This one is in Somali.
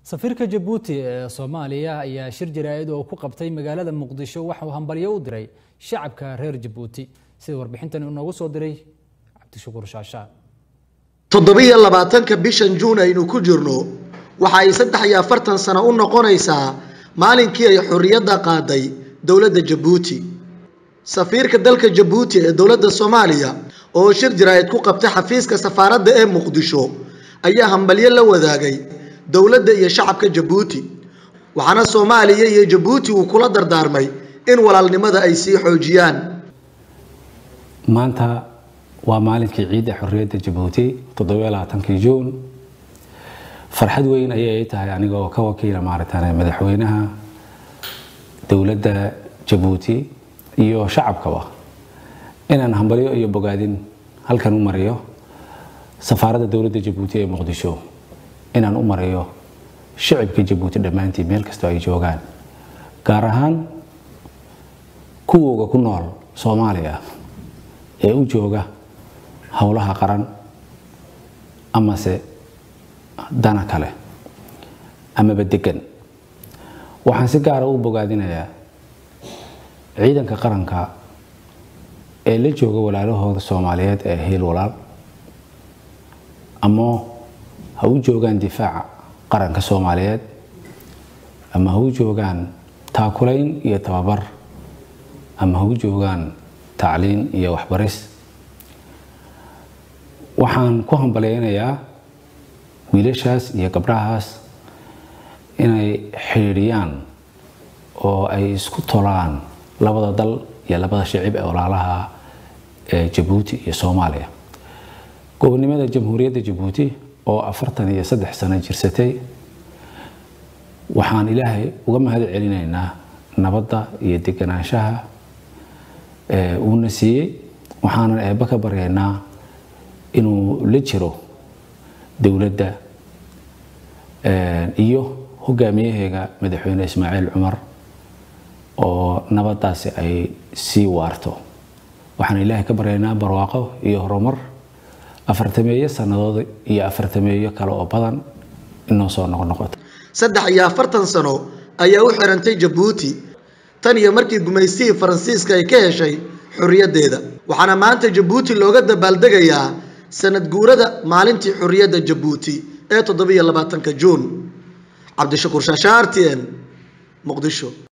safiirka jabuuti ee soomaaliya ayaa shir jaraa'id oo ku qabtay magaalada muqdisho waxa uu hambalyo u diray shacabka reer jabuuti sida warbixintan inoogu soo diray cabdishakuur shaashaa toddobiyo labaatanka bishan juun aynu ku jirno waxa ay saddex iyo afartan sano u noqonaysaa maalinkii ay xorriyadda qaaday dowladda jabuuti safiirka dalka jabuuti ee dowladda soomaaliya oo shir jaraa'id ku qabtay xafiiska safaaradda ee muqdisho ayaa hambalyo la wadaagay dowladda iyo shacabka jabuuti waxaana soomaaliya iyo jabuuti uu kula dardaarmay in walaalnimada ay sii xoojiyaan maanta waa maalinkii ciidda xorriyadda jabuuti toddobaaatankii juun farxad weyn ayay tahay anigoo ka wakiila maaragtaan madaxweynaha dowladda jabuuti iyo shacabkaba inaan hambalyo iyo bogaadin halkan u mariyo safaaradda dowladda jabuuti ee muqdisho inaan u mariyo shacibka jabuuti dhammaantii meel kastoo ay joogaan gaar ahaan kuwooga ku nool soomaaliya ee u jooga howlaha qaran amase dana kale amaba degan waxaan si gaara u bogaadinayaa ciidanka qaranka ee la jooga walaalahooda soomaaliyeed ee hiil walaal ama ha u joogaan difaaca qaranka soomaaliyeed ama ha u joogaan taakulayn iyo tababar ama ha u joogaan tacliin iyo waxbaris waxaan ku hambalyeynayaa wiilashaas iyo gabdhahaas inay xidhiidhiyaan oo ay isku tolaan labada dal iyo labada shicib ee walaalaha ee jabuuti iyo soomaaliya gobonnimada jamhuuriyadda jabuuti oo afartan iyo saddex sano jirsatay waxaan ilaahay uga mahad celinaynaa nabadda iyo deganaanshaha uuna siiyey waxaanan eebba ka baryaynaa inuu la jiro dowladda iyo hogaamiyaheega madaxweyne ismaaciil cumar oo nabaddaasi ay sii waarto waxaan ilaahay ka baryaynaa barwaaqo iyo horumar afartameeyo sannadood iyo afartameeyo kale oo badan inoo soo noqnoqoto saddex iyo afartan sano ayaa u xirantay jabuuti tan iyo markii gumaystihii faransiiska ay ka heshay xorriyaddeeda waxaana maanta jabuuti looga dabaaldegayaa sanad guurada maalintii xorriyadda jabuuti ee toddobiyo labaatanka juun cabdishakuur shaasha r t n muqdisho